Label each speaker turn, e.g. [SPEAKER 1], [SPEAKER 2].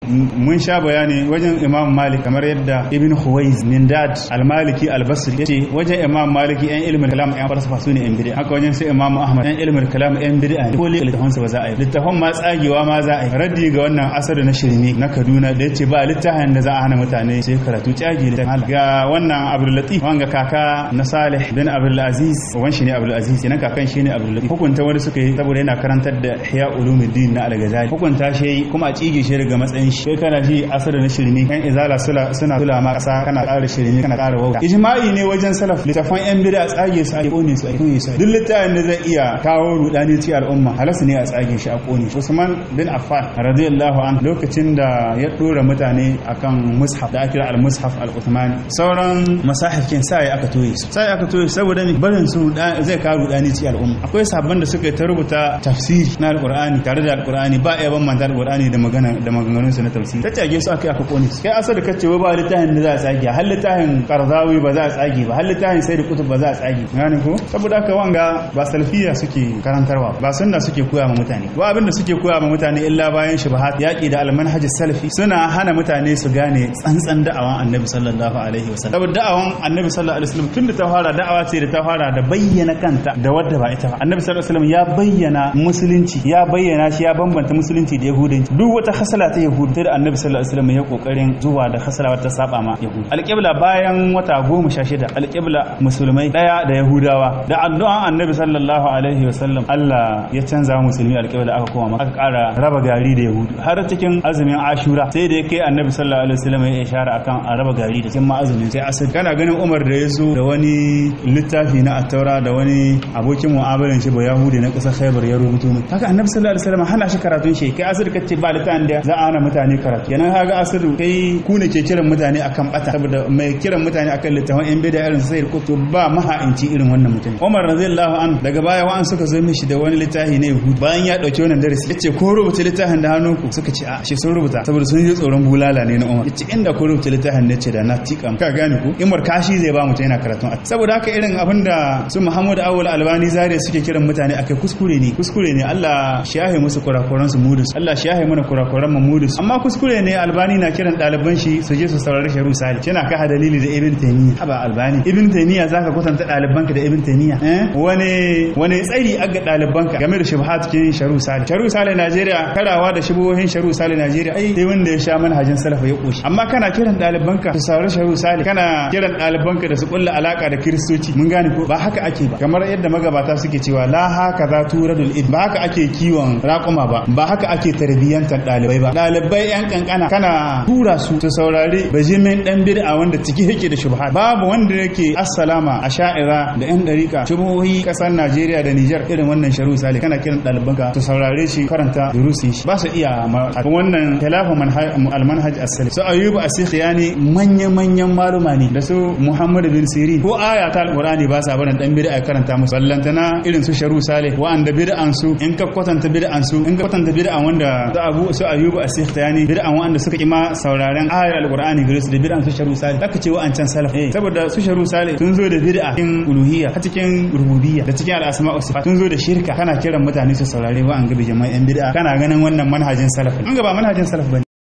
[SPEAKER 1] mun sha bayani wajen imam malik kamar yadda ibn huwais nindad al-maliki al-basri yace wajen imam maliki yan ilmin kalam yan falsafa sune yan bid'a haka wajen sai imam ahmad yan ilmin kalam yan bid'a ko li littafan ba za a yi littafan ma tsagewa ma za a yi raddi ga wannan asar na shirme na kaduna da yace ba littafin da za a hana mutane sai karatu tsage da ga wannan abdul latif wanga kaka na salih bin abdul aziz wan shi ne abdul aziz yana kakan shi ne abdul latif hukunta wani suka yi saboda yana karantar da ihya ulumuddin na al-ghazali hukunta shi kuma a tsige shi daga matsayin shi kai kana ji asar na shirme yan izala suna suna sula ma kasa kana ƙara shirme kana ƙara wauta ijma'i ne wajen salaf littafan yan bid'a tsage su a kone su a kone su duk littafin da zai iya kawo rudani ci al'umma halas ne a tsage shi a kone shi Usman bin Affan radiyallahu an lokacin da ya dora mutane akan mushaf da ake al-mushaf al-Uthmani sauran masahifin sai aka toye su sai aka toye saboda ne barin su zai kawo rudani ci al'umma akwai sabban da suka ta rubuta tafsiri na al-Qur'ani tare da al-Qur'ani ba ya ban manta al-Qur'ani da magana da maganganun su na tafsiri ta tage su aka aka kone su kai asar da kace ba littafin da za a tsage har littafin Qardawi ba za a tsage ba har littafin sai da kutub ba za a tsage gane ko saboda haka wanga ba salfiya suke karantarwa ba sunna suke koya ma mutane ba abinda suke koya ma mutane illa bayan shubahat yaki da almanhaj salafi suna hana mutane su gane tsantsan da'awan annabi sallallahu alaihi wasallam saboda da'awan annabi sallallahu alaihi wasallam tunda ta fara da'awa ce da ta fara da bayyana kanta da wadda ba ita ba annabi sallallahu alaihi wasallam ya bayyana musulunci ya bayyana shi ya bambanta musulunci da yahudanci duk wata hasala ta yahudu sai da annabi sallallahu alaihi wasallam ya kokarin zuwa da hasala wata saba ma yahudu alqibla bayan wata goma sha shida alqibla musulmai daya da yahudawa da addu'an annabi sallallahu alaihi wasallam Allah ya canza musulmi alqibla aka koma aka ƙara raba gari da yahudu har cikin azumin ashura sai da yake annabi sallallahu alaihi wasallam ya ishara akan a raba gari da cikin ma azumin sai asir kana ganin Umar da ya zo da wani littafi na attaura da wani abokin mu'amalan shi ba yahudi na ƙasar Khaibar ya rubuto mai haka annabi sallallahu alaihi wasallam hana shi karatun shi kai asir kace ba littafin da za a hana mutane karatu kenan kaga asir kai ku ne ke kiran mutane akan bata saboda mai kiran mutane akan littafin yan bida irin sai ko ba maha'inci irin wannan mutum Umar radiyallahu an daga baya wa'an suka zo mishi da wani littafi na Yahud bayan ya dauki wannan darasi yace ko rubuta littafin da hannunku suka ce a shi sun rubuta saboda sun yi tsoron bulala ne na Umar yace inda ko rubuta littafin ne ce da na tika ka gane ku Umar kashi zai ba mutum yana karatun saboda haka irin abin da su Muhammad Awwal Albani Zare suke kiran mutane akai kuskure ne kuskure ne Allah shi yahe musu kurakuran su mudus Allah shi yahe mana kurakuran mu mudus amma kuskure ne Albani na kiran ɗaliban shi su je su saurari Sharu Sali yana ka dalili da Ibn Taymiyyah haba Albani Ibn Taymiyyah zaka kwatanta ɗalibanka da Ibn Taymiyyah eh wani wani tsari aga ɗalibanka game da shubhat kin Sharu Sali Sharu Sali Najeriya karawa da shubuhohin Sharu Sali Najeriya ai sai wanda ya sha manhajin salafa ya koshi amma kana kiran ɗalibanka su saurari Sharu Sali kana kiran ɗalibanka da su kulla alaka da Kiristoci mun gane ko ba haka ake ba kamar yadda magabata suke cewa la haka za turadul id ba haka ake kiwon raƙuma ba ba haka ake tarbiyyantar ɗalibai ba ɗalibai yan kankana kana tura su su saurari bajimin dan bid'a wanda ciki yake da shubhat babu wanda yake assalama a sha'ira da yan dariƙa shubuhohi ƙasar Najeriya da Niger irin wannan sharu sale kana kiran ɗalibanka su saurare shi karanta durusin shi ba su iya wannan khilafu almanhaj as-salih su ayyubu as-sikhyani manyan manyan maluma ne da su Muhammad bin Sirin ko aya ta alqur'ani ba sa barin dan bid'a karanta musu ballantana irin su sharu sale wa'anda bid'an su in ka kwatanta bid'an su in ka kwatanta bid'an wanda su abu su ayyubu as-sikhyani bid'an wanda suka kima sauraren ayar alqur'ani gare su da bid'an su sharu sale zaka ce wa'ancan salaf eh saboda su sharu sale sun zo da bid'a cikin uluhiyya a cikin rububiyya da cikin al-asma wa sifat sun zo da shirka kana kiran mutane su saurare wa'an gabe jama'an bid'a kana ganin wannan manhajin salaf an ga ba manhajin salaf bane